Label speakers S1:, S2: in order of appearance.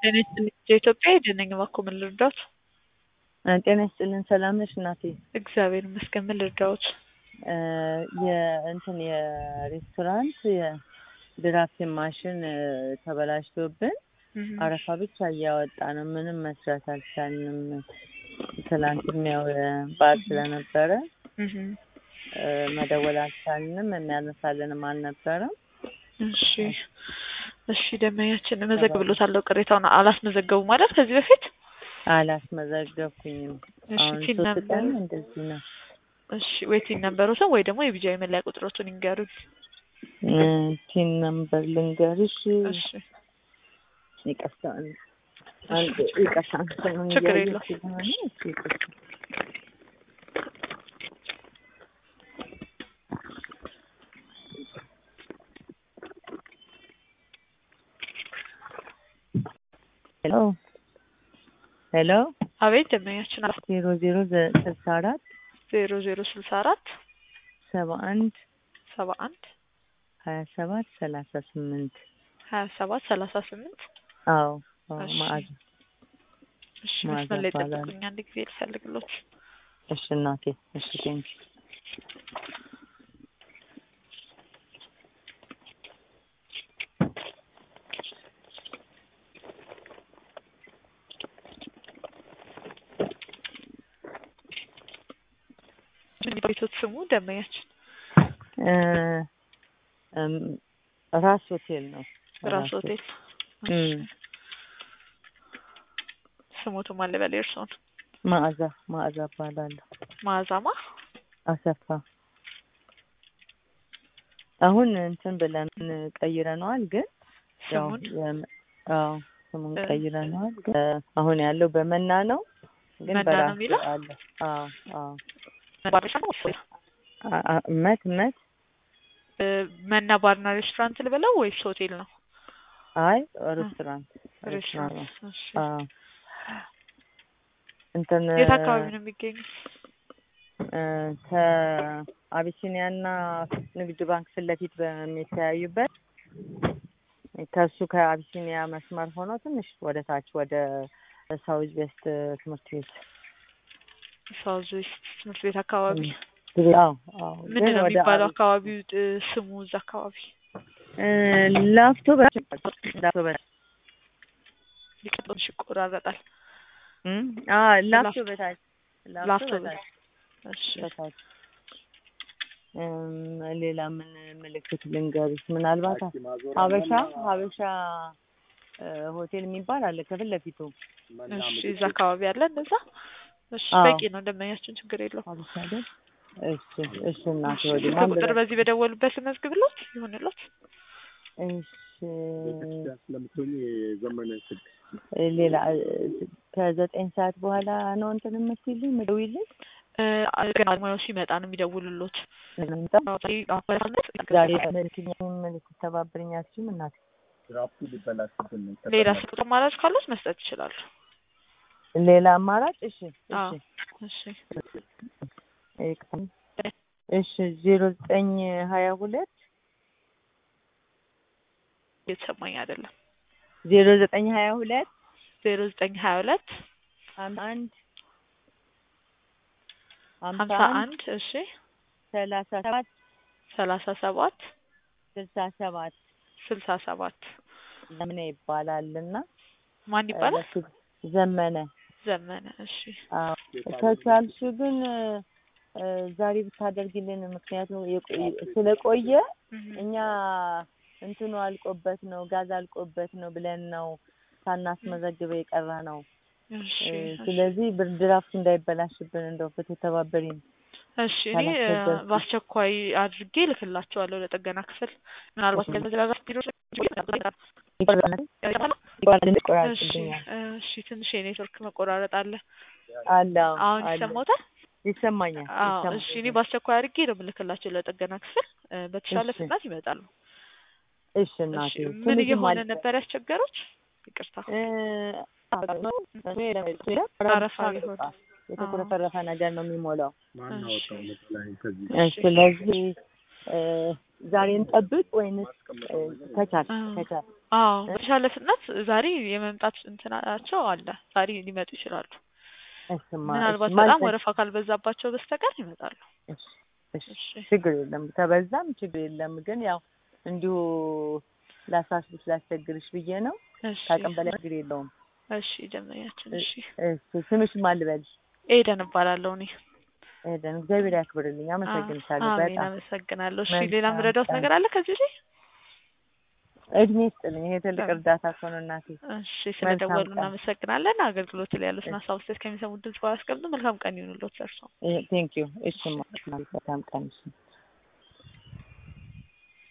S1: ጤና ይስጥልኝ ኢትዮጵያ የደነኝ እባክዎ ምን ልርዳዎት?
S2: ጤና ይስጥልን ሰላም ነሽ እናቴ?
S1: እግዚአብሔር ይመስገን ምን ልርዳዎት?
S2: የእንትን የሬስቶራንት የድራፍት ማሽን ተበላሽቶብን አረፋ ብቻ እያወጣ ነው። ምንም መስራት አልቻልንም። ትላንትም ያው በዓል ስለነበረ መደወል አልቻልንም። የሚያነሳልንም አልነበረም።
S1: እሺ እሺ ደንበኛችን እመዘግብሎታለሁ። ቅሬታውን አላስመዘገቡም ማለት ከዚህ በፊት
S2: አላስመዘገብኩኝም።
S1: እሺ
S2: አሁን
S1: ቲን
S2: ሶስት
S1: ነበር
S2: ቀን እንደዚህ ነው።
S1: እሺ ወይ ቲን ነበሩትን ወይ ደግሞ የቢጃዊ መለያ ቁጥሮቱን ይንገሩኝ።
S2: ቲን ነምበር ልንገርሽ።
S1: እሺ
S2: ይቅርታ አንድ ይቅርታ እንትኑን
S1: ችግር
S2: እያየሁ
S1: የለውም።
S2: ስለሆነ እሺ፣ ይቅርታ ሄሎ ሄሎ
S1: አቤት ደንበኛችን
S2: ዜሮ ዜሮ ስልሳ አራት
S1: ዜሮ ዜሮ ስልሳ አራት
S2: ሰባ አንድ
S1: ሰባ አንድ
S2: ሀያ ሰባት ሰላሳ ስምንት
S1: ሀያ ሰባት ሰላሳ ስምንት
S2: አዎ አዎ
S1: እሺ።
S2: ማዕዛ
S1: እሺ
S2: ማዕዛ
S1: መስመር ላይ
S2: እባላለሁ።
S1: ጠብቁኝ አንድ ጊዜ ልፈልግሎት።
S2: እሺ እናቴ እሺ ቴንኪ
S1: ቤቶት ስሙ ደንበኛችን
S2: ራስ ሆቴል ነው
S1: ራስ ሆቴል
S2: እም፣
S1: ስሞቱ ማን ልበል የእርስዎን?
S2: ማዕዛ ማዕዛ እባላለሁ
S1: መዓዛማ
S2: አሰፋ አሁን እንትን ብለን ቀይረነዋል ግን ያው
S1: ስሙን
S2: የም- አዎ ስሙን
S1: እ-
S2: ቀይረነዋል ግን አሁን ያለው በመና ነው ግን
S1: መና ነው
S2: በራሱ
S1: የሚለው?
S2: አለ አዎ አዎ
S1: ባርና ሬስቶራንት
S2: አ- አ- እመት እመት
S1: እ፣ መና ባርና ሬስቶራንት ልበለው ወይስ ሆቴል ነው?
S2: አይ ሬስቶራንት ሬስቶራንት
S1: ሬስቶራንት።
S2: ነው
S1: እሺ።
S2: አዎ እንትን
S1: የት አካባቢ ነው የሚገኙት?
S2: እ፣ ከአቢሲኒያና ንግድ ባንክ ፊት ለፊት በሚተያዩበት ከሱ ከአቢሲኒያ መስመር ሆኖ ትንሽ ወደ ታች ወደ ሳውዝ ዌስት ትምህርት ቤት
S1: ሳውዝ ዌስት ትምህርት ቤት አካባቢ
S2: አዎ አዎ
S1: ምንድን
S2: ግን
S1: ነው
S2: ወደ
S1: የሚባለው
S2: አቢ-
S1: አካባቢው እ፣ ስሙ እዛ አካባቢ
S2: እ፣ ላፍቶ በታች ላፍቶ በታች
S1: ሊቀጥሎሽ ይቆራረጣል።
S2: እም፣ አዎ ላፍቶ
S1: ላፍቶ-
S2: በታች
S1: ላፍቶ
S2: ላፍቶ በታች
S1: እሺ
S2: በታች እም፣ ሌላ ምን ምልክት ልንገርሽ? ምናልባት ሀበሻ ሀበሻ እ፣ ሆቴል የሚባል አለ ከፊት ለፊቱ
S1: እሺ እዛ አካባቢ አለ እንደዛ። እሺ
S2: አዎ።
S1: በቂ ነው ደንበኛችን ችግር የለውም።
S2: ሀበሻ አይደል? እሺ እሺ እናቴ ወደ
S1: ስልክ
S2: ማን
S1: ቁጥር
S2: ብለሽ
S1: በዚህ በደወሉበት ልመዝግብሎት ይሁንሎት።
S2: እሺ
S3: ቤተክርስቲያን ስለምትሆኝ የዘመነ ስልክ
S2: እ፣ ሌላ እ፣ ከዘጠኝ ሰዓት በኋላ ነው እንትን የምትይልኝ የምትደውይልኝ?
S1: እ፣ ገና ሙያው ሲመጣ ነው የሚደውልሎት።
S2: ዛሬ መልክኛውን ልትተባብርኝ አትችይም እናቴ?
S3: ድራፍቱ ሊበላሽብን ነው።
S1: ሌላ ስልክ አማራጭ ካሉት መስጠት ይችላሉ።
S2: ሌላ አማራጭ? እሺ
S1: አዎ
S2: እሺ
S1: እሺ
S2: ይቅርታ። እሺ ዜሮ ዘጠኝ ሀያ ሁለት
S1: እየተሰማኝ አይደለም።
S2: ዜሮ ዘጠኝ ሀያ ሁለት
S1: ዜሮ ዘጠኝ ሀያ ሁለት
S2: ሀምሳ አንድ
S1: ሀምሳ አንድ እሺ
S2: ሰላሳ ሰባት
S1: ሰላሳ ሰባት
S2: ስልሳ ሰባት
S1: ስልሳ ሰባት
S2: ዘመነ ይባላል እና
S1: ማን ይባላል?
S2: በሱ ዘመነ
S1: ዘመነ። እሺ
S2: አዎ ከቻልሽ ግን እ፣ ዛሬ ብታደርጊልን ምክንያቱም የቆየ- ስለቆየ
S1: እህ፣
S2: እኛ እንትኑ አልቆበት ነው ጋዝ አልቆበት ነው ብለን ነው ሳናስመዘግበው የቀረ ነው።
S1: እሺ
S2: እ፣
S1: እሺ።
S2: ስለዚህ ብርድ ድራፍቱ እንዳይበላሽብን እንደው ብትተባበሪን።
S1: እሺ እኔ እ፣
S2: ካላስገባችሁ።
S1: በአስቸኳይ አድርጌ ልክላቸዋለሁ ለጥገና ክፍል ምናልባት ለመዘጋጋት ቢሮ እሺ እሺ ትንሽ የኔትወርክ መቆራረጥ አለ።
S2: አለ አዎ፣
S1: አሁን
S2: አለ።
S1: ይሰማዎታል?
S2: ይሰማኛል።
S1: አዎ
S2: ይሰማኛል።
S1: እሺ እኔ በአስቸኳይ አድርጌ ነው የምልክላቸው ለጥገና ክፍል እ፣ በተሻለ
S2: እሺ።
S1: ፍጥነት ይመጣሉ።
S2: እሺ
S1: እሺ
S2: እናቴ
S1: ምን
S2: ትንሽም
S1: እየሆነ
S2: አለ-
S1: ነበር ያስቸገሩት? ይቅርታ
S2: እ፣
S1: አረፋ ቢሆን
S2: የተኩረፈረፈ ነገር ነው የሚሞላው።
S3: ማን
S1: እሺ።
S3: አወጣው መሰለኝ ከዚህ
S2: እ፣ ስለዚህ እ፣ ዛሬ እንጠብቅ ወይንስ እ፣ ከቻል
S1: አዎ።
S2: ከቻል
S1: አዎ በተሻለ ፍጥነት ዛሬ የመምጣት እንትናቸው አለ። ዛሬ ሊመጡ ይችላሉ።
S2: እሱማ
S1: ምናልባት
S2: እሱማ
S1: በጣም
S2: እንትን-
S1: ወረፋ ካልበዛባቸው በስተቀር ይመጣሉ።
S2: እሺ፣ እሺ፣
S1: እሺ
S2: ችግር የለም ከበዛም ችግር የለም። ግን ያው እንዲሁ ላሳስብሽ ላስቸግርሽ ብዬ ነው።
S1: እሺ
S2: ከአቅም በላይ ችግር የለውም።
S1: እሺ ደንበኛችን እሺ
S2: እሺ ስምሽ ማን ልበልሽ?
S1: ኤደን እባላለሁ እኔ።
S2: ኤደን እግዚአብሔር ያክብርልኝ። አመሰግንሻለሁ
S1: አሜን
S2: በጣም
S1: አመሰግናለሁ። እሺ
S2: መልካም
S1: ሌላ ምረዳውት
S2: ቀን።
S1: ነገር አለ ከዚህ ላይ?
S2: እድሜ ይስጥልኝ። ይሄ ትልቅ እርዳታ እኮ ነው እናቴ።
S1: እሺ ስለደወሉ
S2: ቀን።
S1: እናመሰግናለን። አገልግሎት ላይ ያሉትን ሀሳብ አስተያየት ከሚሰሙት ድምጽ ባላስቀምጡ መልካም ቀን ይሁንልዎት። እርሶ
S2: ቴንክ ዩ። እሺ መልካም ቀን። እሺ